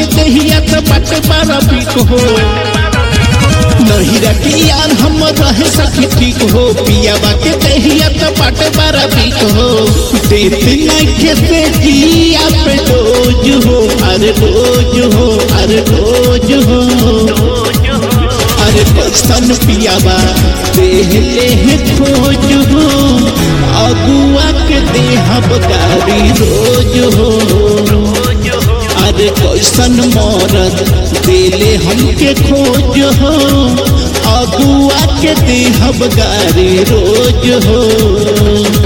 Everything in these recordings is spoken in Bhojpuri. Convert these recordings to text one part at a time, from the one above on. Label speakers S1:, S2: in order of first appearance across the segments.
S1: दहिया तो बाटे बारा बीक हो नहीं रखी यार हम रहे सखी ठीक हो पियावा के दहिया तो बाटे बारा बीक हो देते नहीं से जिया पे रोज हो अरे रोज हो अरे रोज हो अरे कैसन पियावा देहले है खोज हो अगुआ के देहब गारी रोज हो अरे कैसन मरद देले हमके खोज हो अगुआ के देहब गारी रोज हो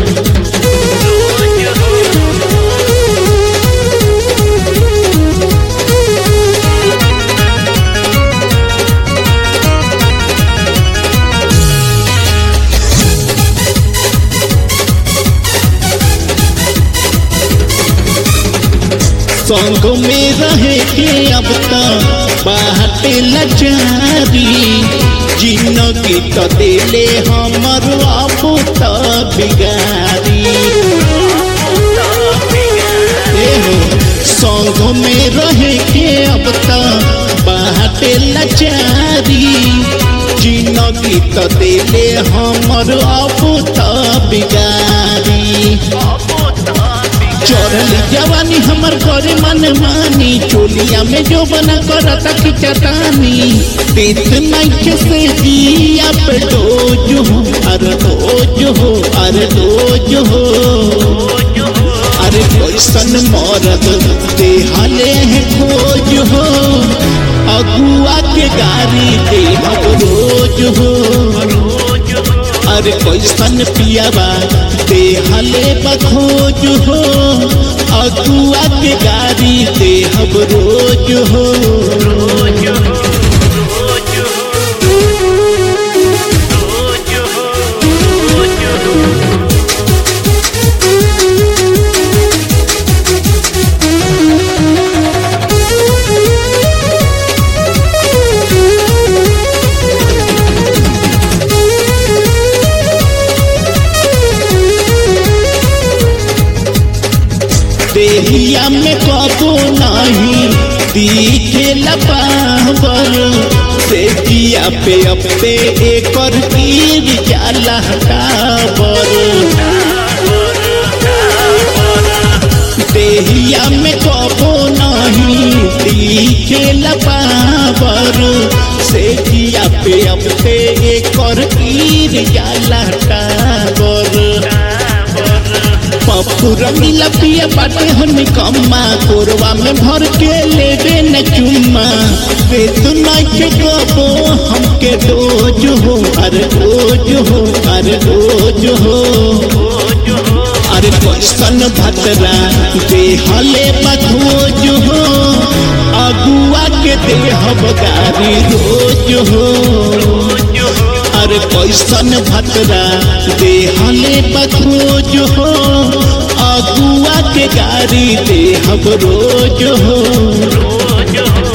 S1: संग में रहे के अब तक बाटे लचारी जिंदगी तो देले हमर अब त बिगारी ए हो संग में रहे के अब तक बाटे लचारी जिंदगी तो देले हमर अब त बिगारी चढ़ली जवानी हमर घरे मन मानी चोलिया में जो बना करता की चटानी देत नहीं से जिया पे डोज हो अरे डोज हो अरे डोज हो अरे कैसन मरद देहले है खोज हो अगुआ के गारी देहब रोज हो अरे कैसन पियाबा देहले बखोज हो अगुआ के गारी देहब रोज हो देहिया में कबो नहीं दिखे लपावर से जिया पे अपे एकर गिर जाला टावर देहिया में कबो नहीं दिखे लपावर से जिया पे अपे एकर गिर जाला टावर पप्पू रंगीला पिया बाटे हन कम्मा कोरवा में भर के लेबे न चुम्मा वेत नहीं के गबो हमके रोज हो अरे रोज हो अरे रोज हो अरे कैसन भतरा देहले बखोज हो अगुआ के देहब गारी रोज हो अरे कैसन भतरा देहले बखोज हो अगुआ के गारी देहब रोज हो